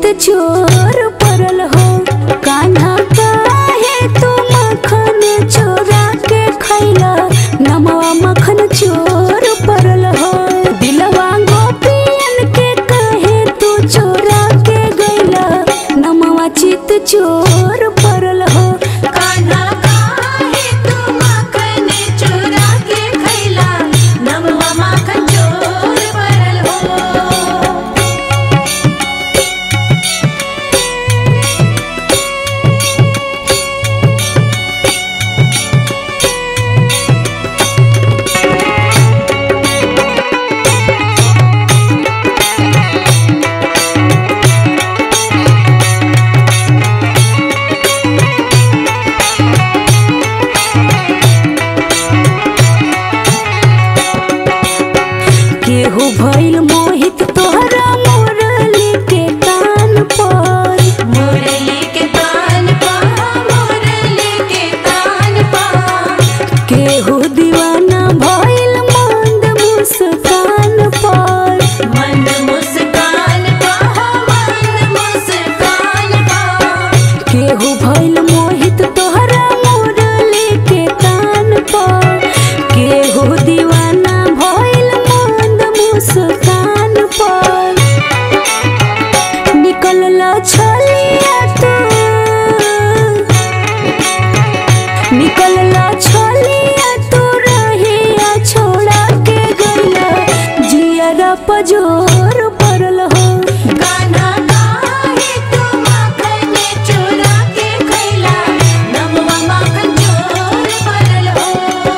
चोर परल हो कान्हा काहे तू मखन चोरा के खैला नमवा मखन चोर परल हो दिलवा गोपियन के कहे तू चोरा के गैला नमवा चित चोर परल हो कान्हा काहे तू माखन चोरा के खैला नमवा माखन चोर परल हो केहू भइल मोहित तोहरा मुरली के कान पर मुरली के तान पा मुरली के तान पा केहू दीवाना भइल मंद मुस्कान पर मंद मुस्कान पा मंद मुस्कान पा केहू भइल मोहित तोहरा मुरली के कान पर केहू दीवाना भइल मंद मुस्कान पर निकलल छलिया तू निकलल छलिया तू रहिया छोड़ा के गइला जियरा पजोर परल हो कान्हा काहे तू माखन चोरा के खैला नमवा माखन चोर परल हो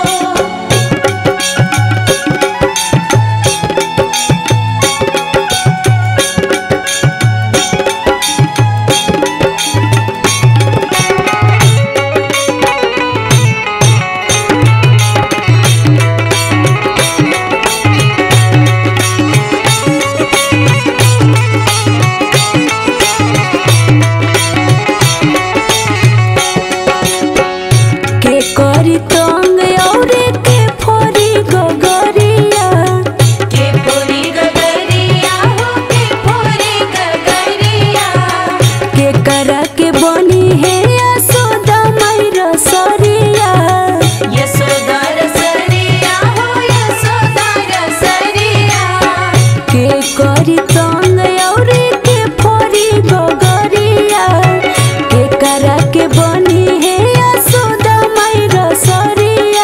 के करी तंग औरे के फोरी गगरिया के पूरी गगरिया हो के पूरी गगरिया के करा के बनी है यशोदा मैरा सरिया यशोदा रसरिया हो यशोदा रसरिया के करी तंग औरे के फोरी गगरिया के करा के बनी है यशोदा मैरा सरिया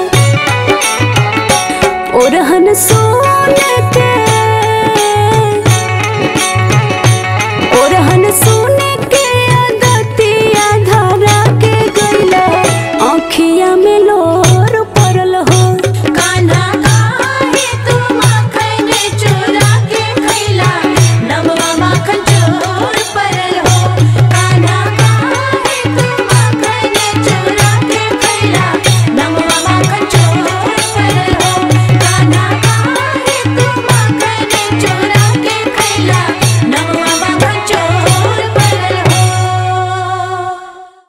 ओरहन सोन के ओरहन सोन के अगतिया धरा के गइला आँखिया में लोर परल हो कान्हा काहे तू माखन चोरा के खैला नमवा माखन चोर परल हो कान्हा काहे तू माखन चोरा के खैला नमवा माखन चोर परल हो कान्हा काहे तू माखन चोरा के खैला